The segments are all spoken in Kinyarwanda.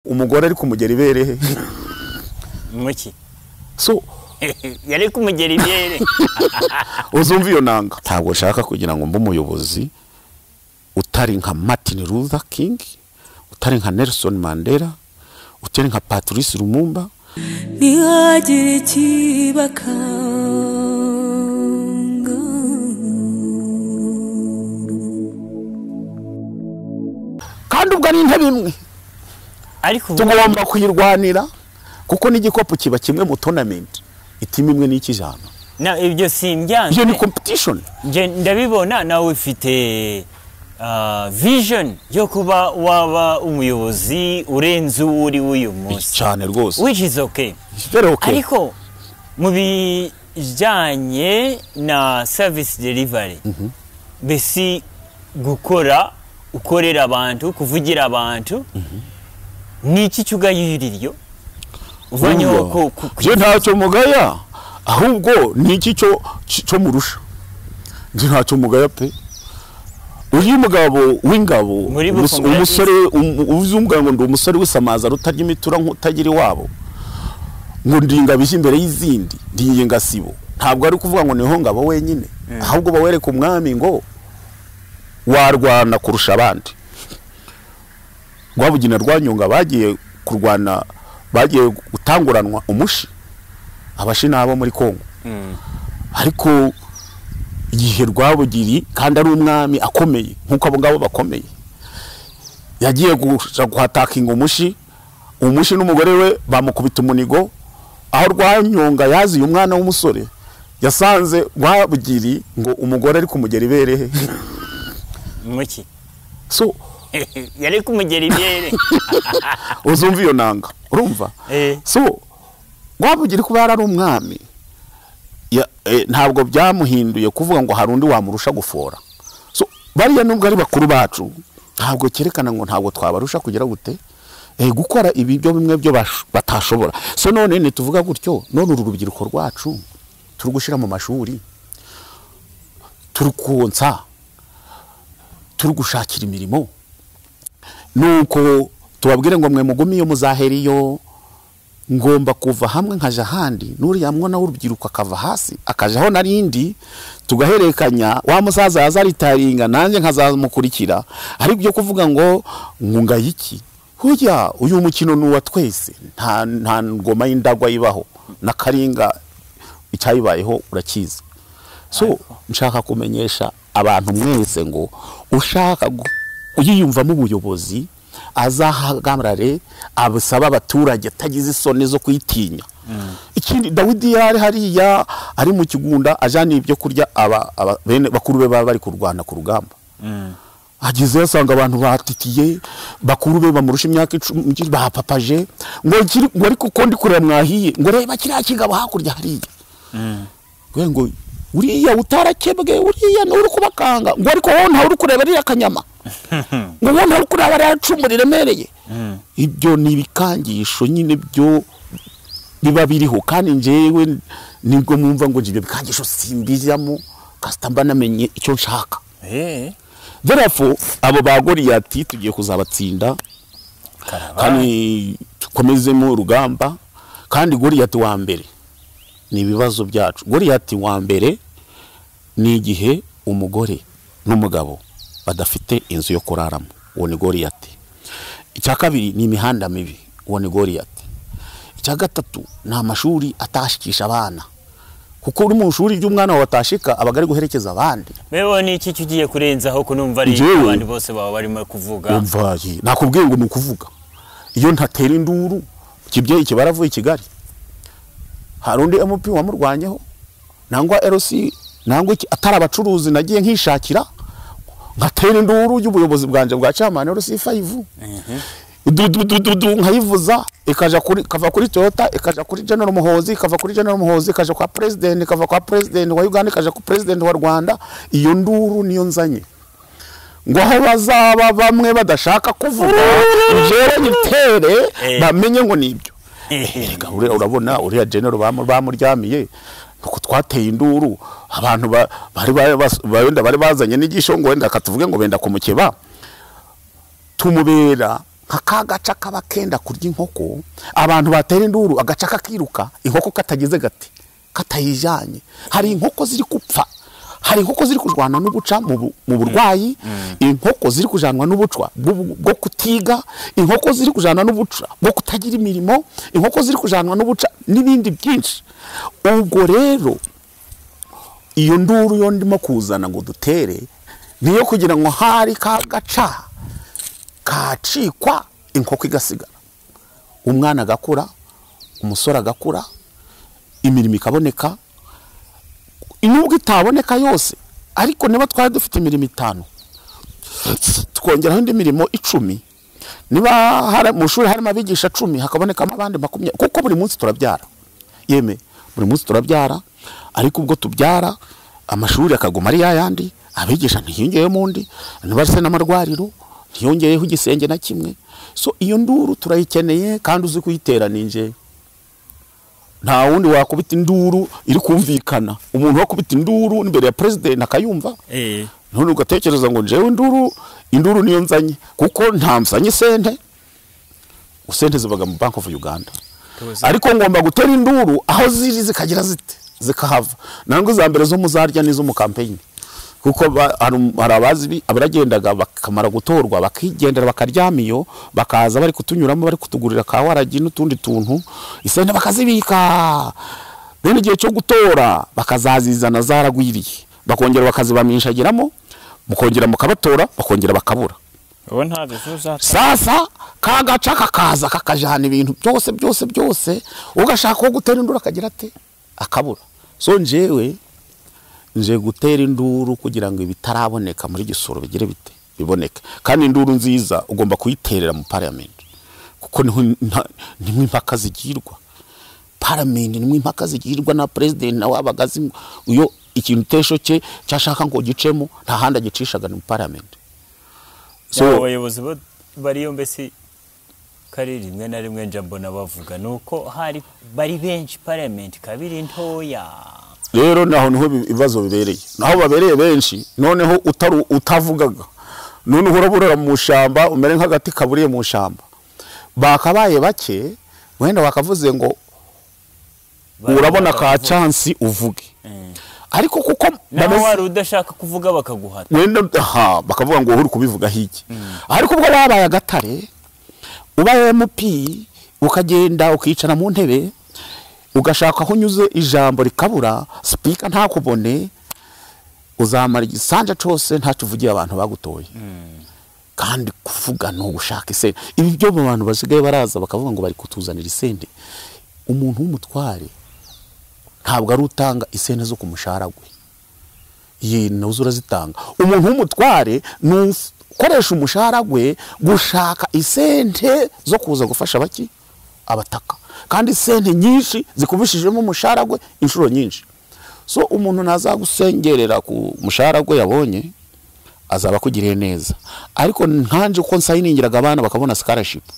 umugore ari kumugera iberehe muki so yari kumugera ibere uzumva iyo nanga ntabwo nshaka kugira ngo mbe umuyobozi utari nka martin luther king utari nka nelson mandela utari nka patrice lumumba ntihagire ikibakanga kandi ubwo ari intebe imwe ariko ubu tugomba kuyirwanira kuko n'igikopu kiba kimwe mu tonamenti itime imwe n'ikijana na ibyo iyo ni simbyanze kompetishoni Nge ndabibona nawe ufite ah, vision yo kuba waba umuyobozi urenze uwo uri w'uyu munsi cyane rwose which is okay rero okay. ariko mu bijyanye na service delivery mbese gukora ukorera abantu kuvugira abantu ni iki cyugayirira iryo uvanyeho Urumva, ko- ku- ku- je ntacyo mugaya ahubwo ni iki cyo cyo- cyo murusha nje ntacyo mugaya pe uri umugabo w'ingabo Muri umus- Bukomerezi. umusore um- uzi umugabo ngo ndi umusore w'isamaza rutarya imitura nk'utagira iwabo ngo ndi ingabo ije imbere y'izindi ndi ingasibo ntabwo ari ukuvuga ngo niho ngabo wenyine ahubwo bawereka umwami ngo warwana kurusha abandi rwabugina rwanyonga bagiye kurwana bagiye gutanguranwa umushi abashi nabo muri kongo ariko igihe rwabugiri kandi ari umwami akomeye nk'uko abo ngabo bakomeye yagiye gushaka guhatakinga umushi umushi n'umugore we bamukubita umunigo aho rwanyonga yaziye umwana w'umusore yasanze rwabugiri ngo umugore ari kumugera iberehe muki so yari kumugera ibere uzumva iyo nanga urumva Eh. so rwabugira kuba yari ari umwami ya- eh, ntabwo byamuhinduye kuvuga ngo hari undi wamurusha gufora so bariya nubwo ari bakuru bacu ntabwo cyerekana ngo ntabwo twabarusha kugira gute Eh, gukora ibiryo bimwe byo bash- batashobora so none ntituvuga gutyo none uru rubyiruko rwacu turi gushyira mu mashuri turi konsa turi gushakira imirimo nuko tubabwire ngo mwe mugume iyo muzahera iyo ngomba kuva hamwe nkajya ahandi n'uriya mwana w'urubyiruko akava hasi akajyaho n'arindi tugahererekanya wa musaza yazaritaringa nanjye nkazamukurikira ari byo kuvuga ngo nkungaye iki hujya uyu mukino ni uwa twese nta nta ngoma y'indagwa ibaho n'akaringa icyayibayeho urakizi so nshaka kumenyesha abantu mwese ngo ushaka gu- uyiyumvamo ubuyobozi azahagarare abusaba abaturage atagize isoni zo kuyitinya ikindi dawidi yari hariya ari mu kigunda ajyaniye ibyo kurya aba, aba, bene bakuru be baba bari kurwana ku rugamba agezeyo asanga abantu batitiye bakuru be bamurusha imyaka icumi bapapaje ngo kiri- ngo ariko uko ndi kureba mwahiye ngo reba kiriya kigabo hakurya hariya Kubera ngo uriya utarakebwe uriya ni uri kubakanga ngo ariko wowe ntawe uri kureba ririya kanyama ngo wowe ntawe uri kureba ririya cumu riremereye ibyo ni ibikangisho nyine byo biba biriho kandi njyewe nibwo mwumva ngo ibyo bikangisho simbijyamo kasita mba namenye icyo nshaka Eh, therefore abo ba goriyati tugiye kuzabatsinda karaba. kandi dukomezemo urugamba kandi goriyati wa mbere ni ibibazo byacu goriyati wa mbere ni igihe umugore n'umugabo badafite inzu yo kuraramo uwo ni goriyati icya kabiri ni imihanda mibi uwo ni goriyati icya gatatu ni amashuri atashikisha abana kuko uri mu ishuri ry'umwana wawe atashika aba ari guherekeza abandi Mewe ni iki cyugiye kurenzaho ko numva ari Njyewe- abantu bose baba barimo kuvuga umvaye nakubwiye ngo ni ukuvuga iyo ntatera induru kibyeyi kibaravuye i kigali hari undi mp wamurwanyeho nangwa rc nangwa iki atari abacuruzi nagiye nkishakira ngatera induru y'ubuyobozi bwanjye bwa camani rc 5 dududududu nkayivuza ikaja kuri kava kuri toyota ikaja kuri general muhozi ikava kuri general muhozi ikaja kwa president ikava kwa president wa uganda ikaja ku president wa rwanda iyo nduru niyo nzanye ngo aho bazaba bamwe badashaka kuvuga njyewe nyitere Eh. bamenye ngo nibyo Eh, Erega uriya urabona uriya genero bamu- bamuryamiye nuko twateye induru abantu ba- bari ba- bas- ba- wenda bari bazanye n'igisho ngo wenda akatuvuge ngo benda kumukeba tumubera nka ka gaca kaba kenda kurya inkoko abantu batera induru agaca kakiruka inkoko katageze gati katayijyanye hari inkoko ziri gupfa hari inkoko ziri kurwana n'ubuca mu bu- mu burwayi inkoko ziri kujanwa n'ubucwa bwo bwo kutiga inkoko ziri kujanwa n'ubuca bwo kutagira imirimo inkoko ziri kujanwa n'ubuca n'ibindi byinshi ubwo rero iyo nduru yo ndimo kuzana ngo dutere niyo kugira ngo hari ka gaca kacikwa inkoko igasigara umwana agakura umusore agakura imirimo ikaboneka nubwo itaboneka yose ariko niba twari dufite imirimo itanu twongeraho indi mirimo icumi niba hari mu shuri harimo abigisha cumi hakabonekamo abandi makumyabiri kuko buri munsi turabyara yeme buri munsi turabyara ariko ubwo tubyara amashuri akaguma ari yayandi abigisha ntiyongeyemo undi niba se n'amarwariro ntiyongeyeho igisenge na kimwe so iyo nduru turayikeneye kandi uzi kuyitera ni njye nta wundi wakubita induru iri kumvikana umuntu wakubita induru imbere ya perezida akayumva Eh. none ugatekereza ngo njyewe induru induru niyo nzanye kuko nta nsanye sente usente zibaga mu bank of uganda Tuzi. ariko ngomba gutera induru aho ziri zikagira zite zikahava nangwa iza mbere zo muzarya n'izo mu kampeyini kuko ba- hari um- hari abazi abaragendaga bakamara gutorwa bakigendera bakaryama iyo bakaza bari kutunyuramo bari kutugurira ka waragi n'utundi tuntu isente bakazibika bene igihe cyo gutora bakazazizana zaragwiriye bakongera bakazibamishagiramo mukongera mukabatora bakongera bakabura ubu nta bizuza sasa ka gaca kakaza kakajana ibintu byose byose byose ugashaka uwo gutera induru akagira ate akabura so njyewe nje gutera induru kugira ngo ibitaraboneka muri gisoro bigire bite biboneke kandi induru nziza ugomba kuyiterera mu pariyamenti kuko niho nta- nimwe impaka zigirwa paramenti nimwe impaka zigirwa na perezida nawe aba azi iyo ikintu utesho cye cyashaka ngo gicemo nta handi agicishaga ni mu pariyamenti So- yaba abayobozi bo- bariyo mbese kari rimwe na rimwe nja mbona bavuga ni uko hari bari benshi parliament kabiri ntoya rero naho niho ibi- ibibazo bibereye naho babereye benshi noneho utaru- utavugaga none uhora burara mu ishyamba umere nk'agati kaburiye mu ishyamba bakabaye bake wenda bakavuze ngo urabona ka cansi uvuge Eh. ariko kuko naho bameze- wari udashaka kuvuga bakaguhata wenda aha bakavuga ngo wowe uri kubivuga hiki ariko ubwo wabaye agatare ubaye MP ukagenda ukicara mu ntebe ugashaka aho unyuze ijambo rikabura sipika ntakubone uzamara igisanja cyose ntacyo uvugiye abantu bagutoye kandi kuvuga ni ugushaka isente ibi byo mu bantu basigaye baraza bakavuga ngo bari kutuzanira isente umuntu w'umutware ntabwo ari utanga isente zo ku mushahara gwe ye nazo urazitanga umuntu w'umutware ni ukoresha umushahara gwe gushaka isente zo kuza gufasha abaki abataka kandi isente nyinshi zikubishijemo umushahara gwe inshuro nyinshi so umuntu ntazagusengerera ku mushahara gwe yabonye azaba akugiriye neza ariko nkanjye uko nsayiningiraga abana bakabona sikarashipu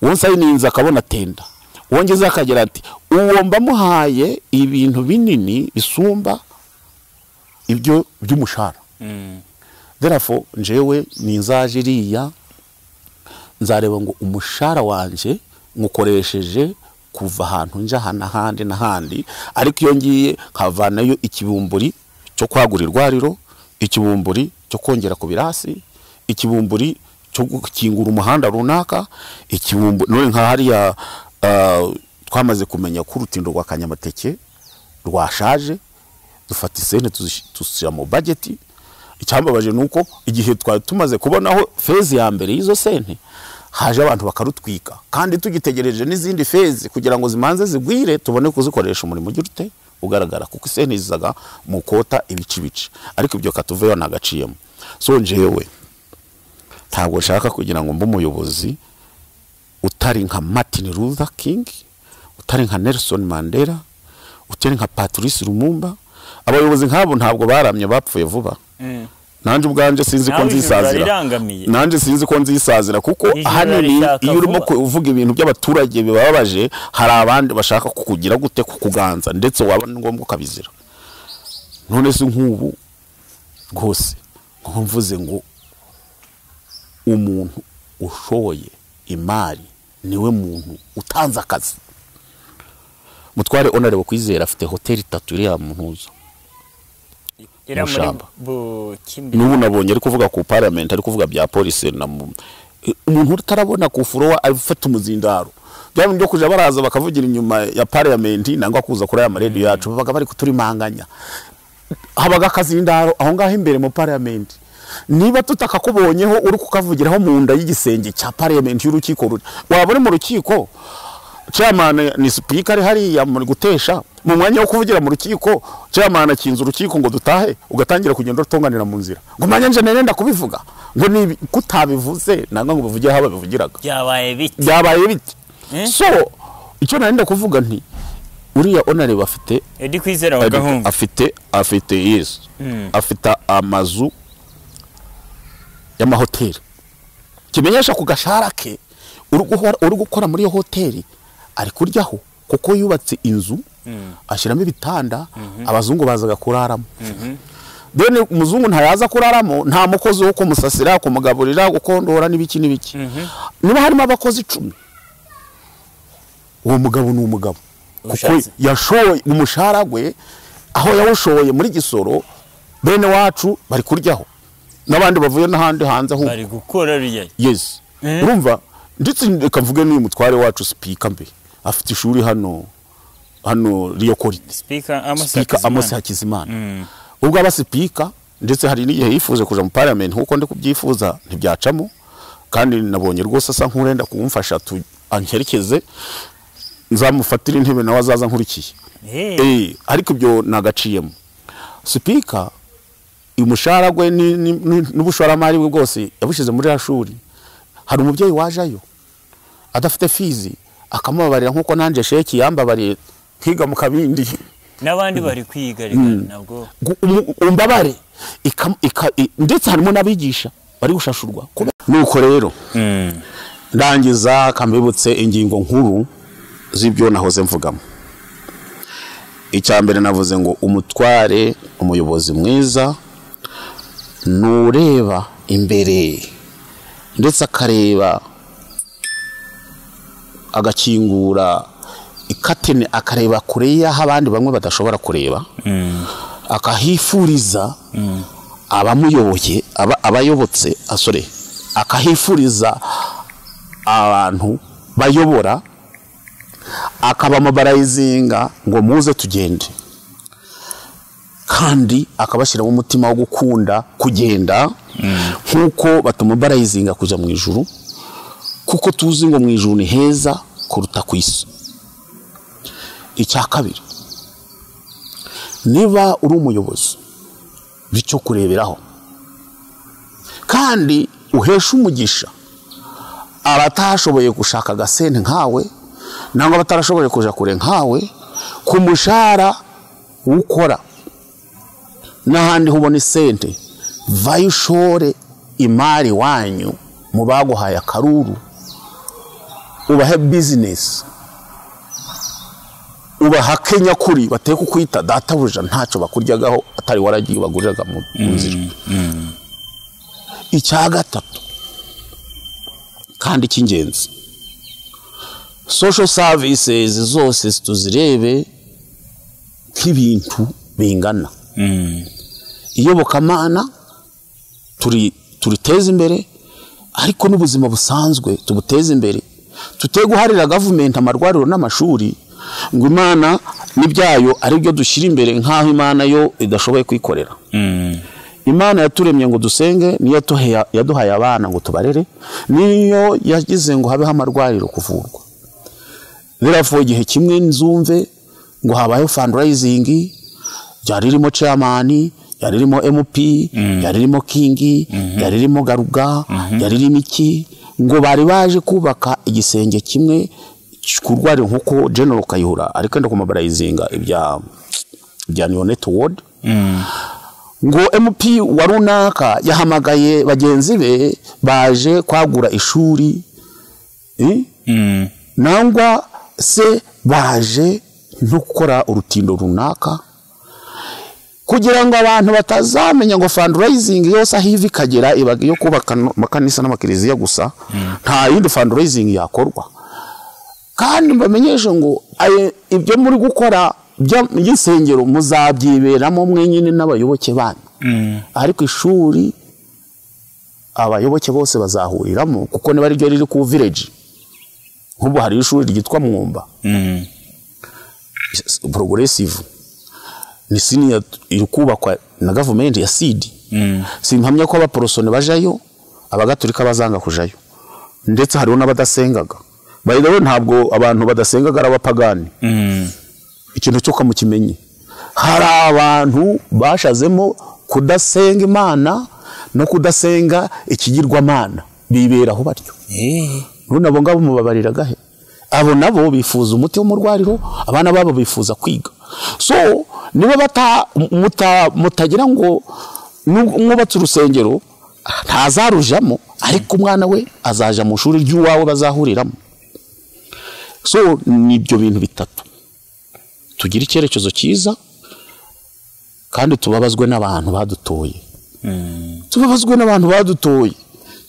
uwo nsayininze akabona tenda wongeze akagira ati uwo mbamuhaye ibintu binini bisumba ibyo by'umushahara therefore njyewe ninzaje iriya nzareba ngo umushahara wanjye nywukoresheje kuva ahantu njya aha n'ahandi n'ahandi ariko iyo ngiye nkavanayo ikibumburi cyo kwagura irwariro ikibumburi cyo kongera ku birasi ikibumburi cyo gukingura umuhanda runaka ikibumburi none nka hariya ah, twamaze kumenya ko urutindo rwa kanyamateke rwashaje dufata isente tuzish- tuzishyira mu bageti icyambabaje ni uko igihe twari tumaze kubonaho fezi ya mbere y'izo sente haje abantu bakarutwika kandi tugitegereje n'izindi fezi kugira ngo zimanze zigwire tubone kuzikoresha umurimo ugira ute ugaragara kuko isente zizaga mu kota ibice ibice ariko ibyo katuveyo ntagaciyemo so njyewe ntabwo nshaka kugira ngo mbe umuyobozi utari nka martin luther king utari nka nelson mandela utari nka patrice lumumba abayobozi nk'abo ntabwo baramye bapfuye vuba nanjye ubwanjye sinzi ko Nawe ijuru nzisazira rirangamiye. nanjye sinzi ko nzisazira kuko Ijuru ahanini rishaka iyo urimo vuba. kuvuga ibintu by'abaturage bibabaje hari abandi bashaka kukugira gute kukuganza ndetse waba ni ngombwa ukabizira none se nk'ubu rwose nkaba mvuze ngo umuntu ushoye imari niwe muntu utanze akazi mutware onarebo kwizera afite hoteli itatu iriya mu ntuza iriya muri Mushamba. bukimbi n'ubu nabonye ari kuvuga ku parliament ari kuvuga bya polisi na mu- umuntu utarabona ku furowa afata umuzindaro bya bindi byo kujya baraza bakavugira inyuma ya parliament nangwa kuza kuri aya maradiyo yacu babaga bari kuturimanganya habaga akazindaro aho ngaho imbere mu parliament niba tutakakubonyeho uri kukavugiraho mu nda y'igisenge cya parliament y'urukiko ruri waba uri mu rukiko chairman ni speaker hariya muri gutesha mu mwanya wo kuvugira mu rukiko chairman akinza urukiko ngo dutahe ugatangira kugenda utonganira mu nzira ngo manya nje nenda kubivuga ngo ni kutabivuze nanga ngo bivugire aho babivugiraga byabaye biti byabaye bite Eh? so icyo nenda kuvuga nti uriya onare bafite edi kwizera wa gahungu afite afite yesu Mm. afite amazu y'amahoteli kimenyesha ku gashahara ke uri guhora- uri gukora muri iyo hoteli ari kuryaho kuko yubatse inzu ashyiramo ibitanda abazungu bazaga kuraramo deni umuzungu ntayaza kuraramo nta mukozi wo kumusasira kumugaburira gukondora n'ibiki n'ibiki niba harimo abakozi icumi uwo mugabo ni umugabo kuko Ubushatse. yashoye umushahara gwe aho yawushoye muri gisoro bene wacu bari kuryaho n'abandi bavuye n'ahandi hanze aho bari gukora rujya yes Eh? urumva ndetse reka mvuge n'uyu mutware wacu sipika mbe afite ishuri hano hano riyo korite spika amosi sipika amosi hakizimana hakizimana ubwo aba sipika ndetse hari n'igihe yifuje kuja mu parliament nkuko ndi kubyifuza ntibyacamo kandi nabonye rwose asa nk'urenda kumfasha tu ankerekeze nzamufatire intebe nawe azaza nkurikiye Eh, Eh, ariko ibyo nagaciyemo sipika umushahara gwe ni- ni- ni- n'ubushoramari bwe bwose yabushyize muri ya shuri hari umubyeyi wajayo adafite fizi akamubabarira nk'uko nanjye sheki yambabariye nkiga mu kabindi n'abandi bari kwiyigarika nabwo Gu- umu- umbabare Ikam- ika- i- ndetse harimo n'abigisha bari gushashurwa Kube- nuko rero ndangiza kambibutse ingingo nkuru z'ibyo nahoze mvugamo icya mbere navuze ngo umutware umuyobozi mwiza ni ureba imbere ndetse akareba agakingura ikatene akareba kure y'aho abandi bamwe badashobora kureba akahifuriza abamuyoboye aba- abayobotse asore akahifuriza abantu bayobora akabamabarayizinga ngo muze tugende kandi akabashyiramo umutima wo gukunda kugenda nk'uko batamubarayizinga kujya mu ijuru kuko tuzi ngo mu ijuru ni heza kuruta ku isi icya kabiri niba uri umuyobozi bityo kureberaho kandi uhesha umugisha abatashoboye gushaka agasente nkawe nangwa abatarashoboye kuja kure nkawe ku mushahara ukora n'ahandi hubona isente vayo ushore imari wanyu mu baguhaye akaruru ubahe bizinesi ubahake nyakuri bateye kukwita databuja ntacyo bakuryagaho atari waragiye ubaguriraga mu mu nzira icya gatatu kandi cy'ingenzi social services zose tuzirebe nk'ibintu bingana iyobokamana turi turiteze imbere ariko n'ubuzima busanzwe tubuteze imbere tute guharira gavumenti amarwariro n'amashuri ngo imana n'ibyayo ari byo dushyira imbere nk'aho imana yo idashoboye kwikorera imana yaturemye ngo dusenge niyo yatuhe- yaduhaye abana ngo tubarere niyo yagize ngo habeho amarwariro kuvurwa biravuye igihe kimwe nzumve ngo habayeho fundraising ryari ririmo chairman ryari ririmo mp ryari ririmo kingi ryari ririmo garuga ryari ririmo iki ngo bari baje kubaka igisenge kimwe kurwari nkuko general kayihura ariko enda kumabarayizinga ibya ibya neonate ward ngo mp wa runaka yahamagaye bagenzi be baje kwagura ishuri eh? nangwa se baje no gukora urutindo runaka kugira ngo abantu batazamenya ngo fundraising yose aho iva ikagera iba iyo kubaka no- amakanisa n'amakiliziya gusa nta yindi fundraising yakorwa kandi mbamenyeshe ngo aye- ibyo muri gukora bya- by'insengero muzabyiberamo mwenyine n'abayoboke banyu ariko ishuri abayoboke bose bazahuriramo kuko niba ari ryo riri ku village nk'ubu hari ishuri ryitwa mwumba Mm. progressive ni sini iri kubakwa na gavumenti ya sidi Mm. simpamya ko abaporosoni bajayo abagatulika bazanga kujayo ndetse hariho n'abadasengaga bayirewe ntabwo abantu badasengaga ari abapagani Mm. ikintu cyo mukimenye hari abantu bashazemo kudasenga imana no kudasenga ikigirwamana biberaho batyo Eh. none abo ngabo mubabariraga he abo nabo bifuza umuti w'umurwariro abana babo bifuza kwiga so niba bata muta- mutagira ngo nu- mwubatse urusengero ntazarujamo ariko umwana we azaja mu ishuri ry'uwawe bazahuriramo so ni ibyo bintu bitatu tugira icyerekezo cyiza kandi tubabazwe n'abantu badutoye tubabazwe n'abantu badutoye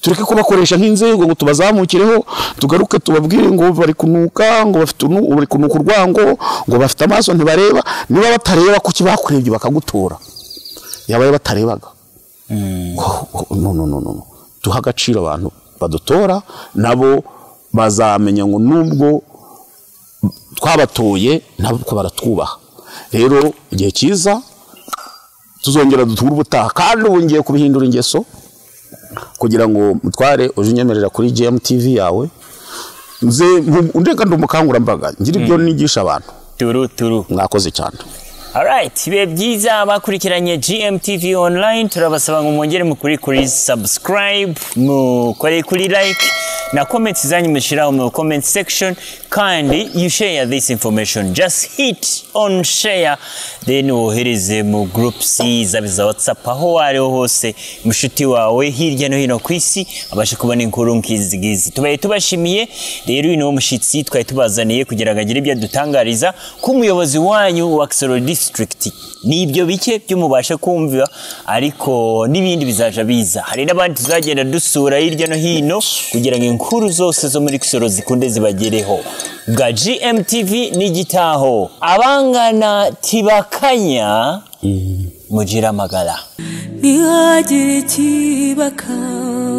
tureke kubakoresha nk'inzego ngo tubazamukireho tugaruke tubabwire ngo bari kunuka ngo bafite unu- bari kunuka urwango ngo bafite amaso ntibareba niba batareba kuki bakurebye bakagutora yabaye batarebaga Oh, oh, no, no, no, no. no. duha agaciro abantu badutora nabo bazamenya ngo nubwo twabatoye ntabwo baratwubaha rero igihe cyiza tuzongera duture ubutaha kandi ubu ngiye kubihindura ingeso kugira ngo mutware uje unyemerera kuri GMTV yawe nze nku- ndeka ndi umukangurambaga ngira ibyo nigisha abantu Turu turu. mwakoze cyane Alright, bibe byiza bakurikiranye GMTV online turabasaba ngo mwongere mukuri kuri subscribe, mukore kuri like na comments zanyu mushiraho mu comment section kandi you share this information just hit on share then wohereze mu groups zaba iza WhatsApp aho wariho hose mushuti wawe hirya no hino ku isi abashe kubona inkuru nk'izigizi tubaye tubashimiye rero uyu niwo mushyitsi twari tubazaniye kugira ngo agire ibyo adutangariza ku muyobozi wanyu wa Kisoro district ni ibyo bike byo mubasha kumva ariko n'ibindi bizaja biza hari n'abandi tuzagenda dusura hirya no hino kugira ngo inkuru zose zo muri Kisoro zikunde zibagereho bwa GMTV n'igitaho abangana tibakanya mugira amagara ntihagire ikibakanga